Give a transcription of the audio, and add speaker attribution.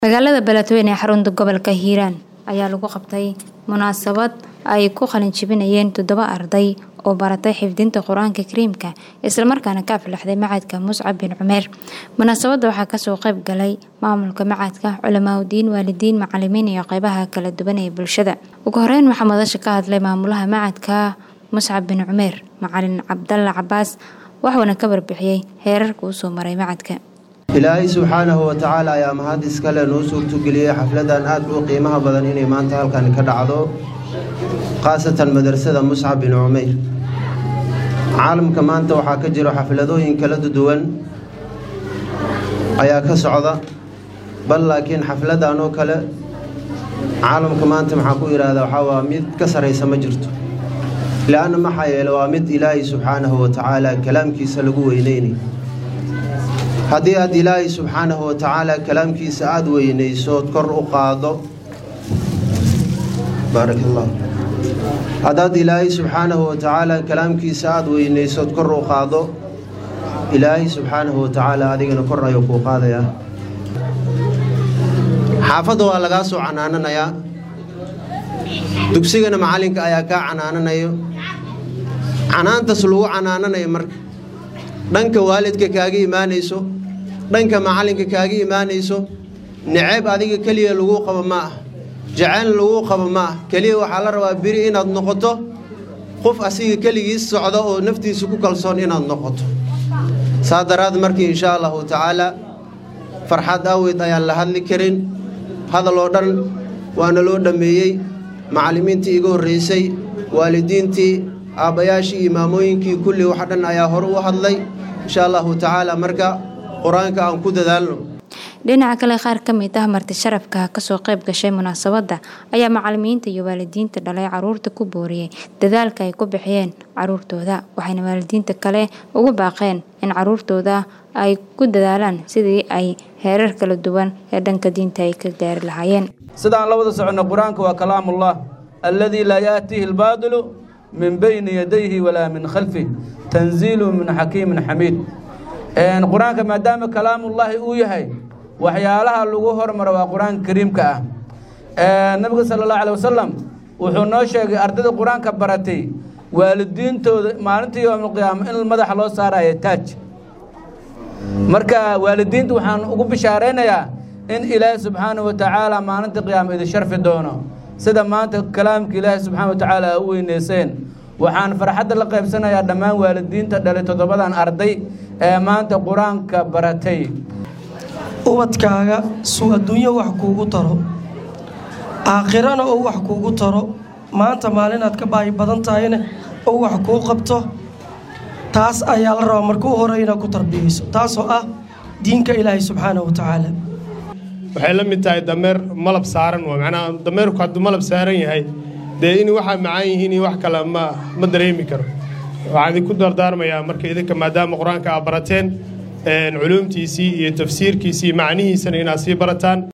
Speaker 1: magaalada beledweyne ee xarunta gobolka hiiraan ayaa lagu qabtay munaasabad ay ku qalin jebinayeen toddoba arday oo baratay xifdinta qur-aanka kariimka islamarkaana ka aflaxday macadka muscab bin cumeer munaasabadda waxaa kasoo qayb galay maamulka macadka culamaauddiin waalidiin macalimiin iyo qeybaha kala duwan ee bulshada ugu horeyn waxaa madasha ka hadlay maamulaha macadka muscab bin cumeer macalin cabdalla cabaas waxuuna ka warbixiyey heerarka uu soo maray macadka
Speaker 2: ilaahay subxaanahu wa tacaala ayaa mahad iskale noo suurtogeliyey xafladan aad u qiimaha badan inay maanta halkan ka dhacdo khaasatan madrasada muscab bin cumeyr caalamka maanta waxaa ka jiro xafladooyin kala duwan ayaa ka socda bal laakiin xafladan oo kale caalamka maanta maxaa ku yidhaahdaa waxaa waa mid ka saraysa ma jirto le-anna maxaa yeele waa mid ilaahay subxaanahu wa tacaala kalaamkiisa lagu weyneynay haddii aad ilaahay subxaanahu wa tacaala kalaamkiisa aada weynaysood kor u qaado baarak allah haddaad ilaahay subxaanahu wa tacaala kalaamkiisa aada weynaysood kor u qaado ilaahay subxaanahu wa tacaala adigana kor ayuu kuu qaadayaa xaafadda waa lagaa soo canaananayaa dugsigana macallinka ayaa kaa canaananayo canaantas lagu canaananayo marka dhanka waalidka kaaga imaanayso dhanka macallinka kaaga imaanayso naceeb adiga keliya laguu qabo ma ah jacaylna laguu qabo ma ah keliya waxaa la rabaa beri inaad noqoto qof asiga keligiis socda oo naftiisa ku kalsoon inaad noqoto saa daraad markii inshaa allahu tacaalaa farxad aweyd ayaan la hadli karin hadal oo dhan waana loo dhammeeyey macallimiintii iga horraysay waalidiintii aabbayaashii imaamooyinkii kulli wax dhan ayaa hore u hadlay insha allahu tacaala marka qur-aanka aan ku dadaalno
Speaker 1: dhinaca kale qaar ka mid ah marti sharafka kasoo qayb gashay munaasabadda ayaa macalimiinta iyo waalidiinta dhalay caruurta ku booriyey dadaalka ay ku bixiyeen caruurtooda waxayna waalidiinta kale ugu baaqeen in caruurtooda ay ku dadaalaan sidii ay heerar kala duwan ee dhanka diinta ay ka gaari lahaayeen
Speaker 3: sidaan la wada soconno qur-aanka waa kalaamullah alladii laa yaatihi albaadilu min bayni yadayhi walaa min khalfih tanziilu min xakiimin xamiid qur-aanka maadaama kalaamullaahi uu yahay waxyaalaha lagu hormaro waa qur-aanka kariimka ah nabiga sala allahu alay wasalam wuxuu noo sheegay ardayda qur-aanka baratay waalidiintooda maalinta yowmalqiyaama in madaxa loo saarayo taaj marka waalidiinta waxaan ugu bishaaraynayaa in ilaahi subxaanahu wa tacaala maalinta qiyaama idin sharfi doono sida maanta kalaamka ilaahi subxaana wa tacaala a u weyneyseen waxaan farxadda la qaybsanayaa dhammaan waalidiinta dhalay toddobadan arday ee maanta qur-aanka baratay
Speaker 4: ubadkaaga suu adduunyo wax kuugu taro aakhirana oo wax kuugu taro maanta maalinaad ka baahi badan tahayna oo wax kuu qabto taas ayaa la rabaa markuu hore inaad ku tarbiyeyso taasoo ah diinka ilaahay subxaana wa tacaala
Speaker 5: waxay la mid tahay dameer malab saaran waa macnaha dameerku hadduu malab saaran yahay dee in waxaa macaan yihiin iyo wax kale ma ma dareemi karo waxaan idinku dardaarmayaa marka idinka maadaama qur-aanka aad barateen culuumtiisii iyo tafsiirkiisii macnihiisana inaad sii barataan